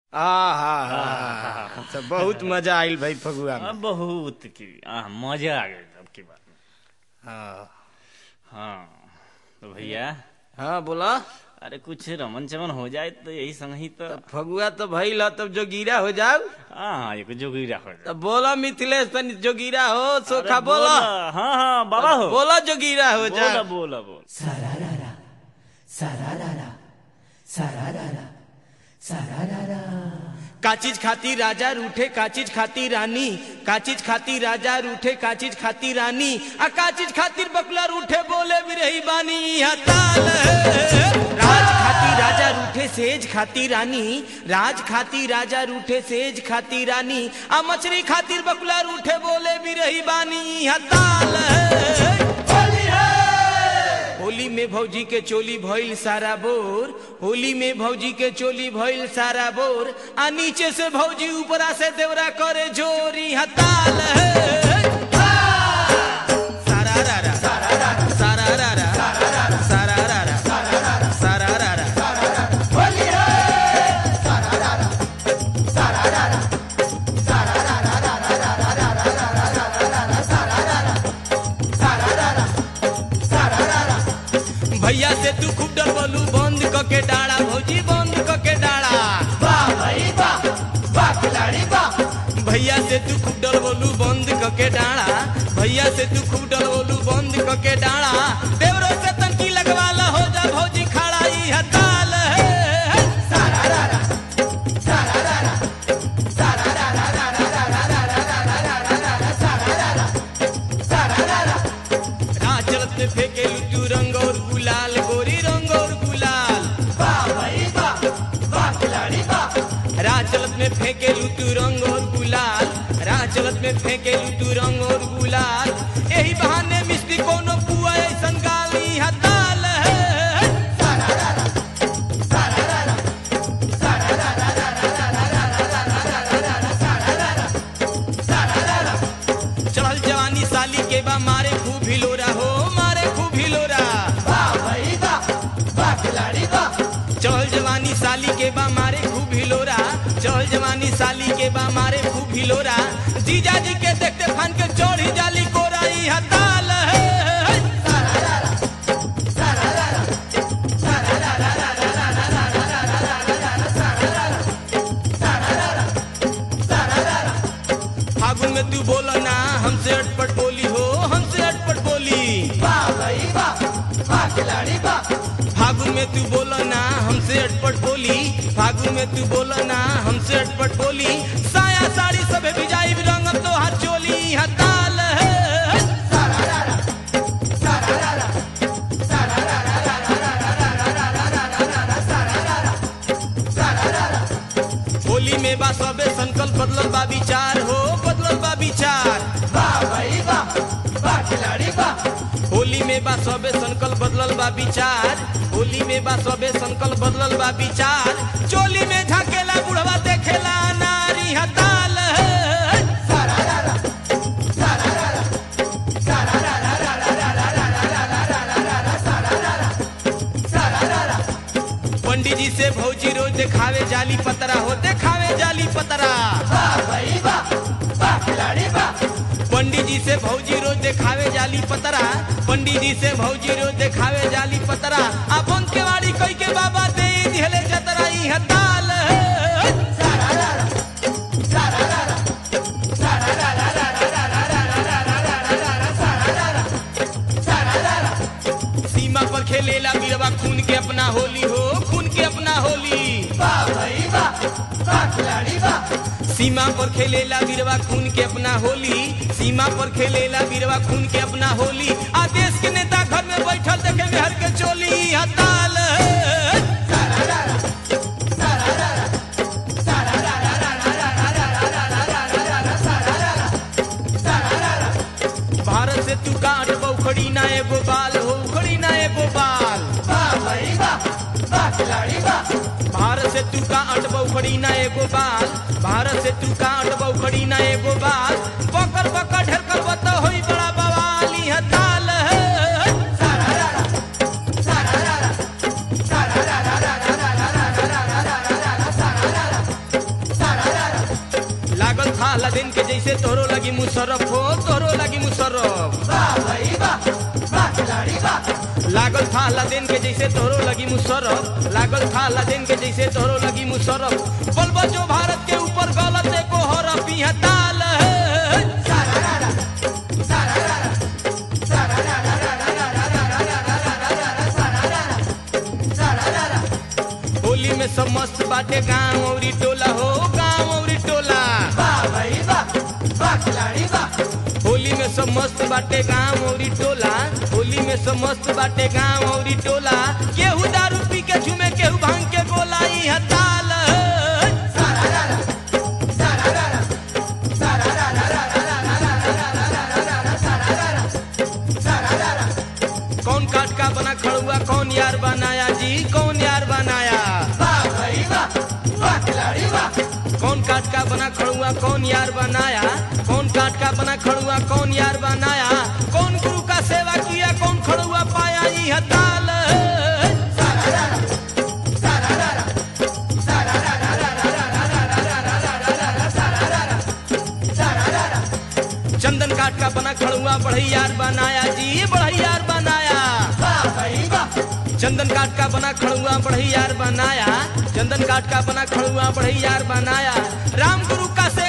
आहा सब बहुत मजा आइल भाई फगुआ में हाँ, बहुत की हाँ मजा आ गया अब की बात में हाँ हाँ तो भैया हाँ बोला अरे कुछ रमन चमन हो जाए तो यही संग ही तो फगुआ तो भइल ह, तब जोगीरा हो जाओ हाँ हाँ एक जोगिरा हो जाए तब बोला मिथिलेश तनी जोगीरा हो सोखा अरे बोला हाँ हाँ बाबा हो बोला जोगीरा हो बोला जा बोला बोल Sararara, sararara, sararara, sararara. का चीज खाती राजा रूठे का चीज खाती रानी का चीज खाती राजा रूठे का चीज खाती रानी आ का चीज खातिर बकला रूठे बोले भी रही बानी यहाँ ताल है। राज खाती राजा रूठे सेज खाती रानी राज खाती राजा रूठे सेज खाती रानी आ मछली खातिर बकला रूठे बोले भी रही बानी यहाँ ताल है। होली में भौजी के चोली भइल सारा बोर होली में भौजी के चोली भइल सारा बोर आ नीचे से भौजी ऊपरा से देवरा करे जोरी हताल है सारा रा रा सारा रा रा सारा रा रा सारा रा रा भैया से तू खूब डरबलू बंद क के डाड़ा भौजी बंद क के डाड़ा भैया से तू खूब डरबलू बंद क के डाड़ा भैया से तू खूब डरबलू बंद क के डाड़ा देवरो से तनकी लगवाला हो जा भौजी खड़ा ई हताल है राह चलत में फेंके लुटू रंग और गुलाल गोरी रंग और गुलाल राह चलत में फेंके लुटू रंग और गुलाल राह चलत में फेंके लुटू रंग और गुलाल यही बहाने मिस्त्री कोनो पुआ ऐसन गाली हताल है चढ़ल जवानी साली के बा मारे खूब हिलोरा हो मारे खूब हिलोरा चढ़ल जवानी साली के बा मारे खूब हिलोरा चढ़ल जवानी साली के बा मारे खूब हिलोरा जीजा जी के देखते फन के चढ़ी जाली कोरा ई हताल है फागुन में तू बोला ना हमसे अटपट बोली हो हमसे अटपट बोली फागुन में तू बोला ना हमसे अटपट बोली फागुन में तू बोला ना हमसे अटपट बोली साया साड़ी सब भिजाई रंग तो हर चोली हताल है होली में बा सबे संकल्प बदलल बा विचार हो बदलल बा विचार होली में बा सबे संकल्प बदलल बा विचार होली में बा सबे संकल्प बदलल बा विचार चोली में झाकेला बुढ़वा देखेला नारी हताल है पंडित जी से भौजी रोज देखावे जाली पतरा हो देखावे जाली पतरा पंडित जी से भौजी रोज देखावे जाली पतरा पंडित जी से भौजी रोज देखावे जाली पतरा अपन के वाड़ी कई के बाबा दे दिहले जतरा ई हताल है सीमा पर खेलेला बीरवा खून के अपना होली हो खून के अपना होली सीमा पर खेलेला बीरवा खून के अपना होली सीमा पर खेलेला बीरवा खून के अपना होली आ देश के नेता घर में बैठल देखे में हर के चोली हताल है भारत से तू काट बौखड़ी ना एगो बाल हो उखड़ी ना एगो बाल भारत से तू का अट बौखड़ी ना एगो बाल भारत से तू का अट बौखड़ी ना एगो बाल पकड़ पकड़ ढेर कर बता होई बड़ा बवाली हताल है था दिन के जैसे तोरो लगी मुशरफ हो तोरो लगी मुशरफ लागल था दिन के जैसे तोरो लगी मुशरफ लागल था दिन के जैसे तोरो लगी मुशरफ बोलबो जो भारत के ऊपर गलत को हरफ यहाँ ताल है होली में सब मस्त बाटे गाँव औरी टोला हो गाँव औरी टोला होली में सब मस्त बाटे गाँव औरी टोला होली में सब मस्त बाटे गाँव औरी टोला केहू दारू पी के झूमे केहू भांग के गोला यहाँ ताल है। कौन काट का बना खड़ुआ कौन यार बनाया जी कौन यार बनाया कौन काट का बना खड़ुआ कौन यार बनाया कौन काट का बना खड़ुआ कौन यार बनाया कौन गुरु का सेवा किया कौन खड़ुआ पाया यह ताल है। चंदन काट का बना खड़ुआ बढ़ैयार बनाया जी बढ़ैयार बनाया चंदन काट का बना खड़ुआ बढ़ैयार बनाया चंदन काट का बना खड़ुआ बढ़ैयार बनाया राम गुरु का से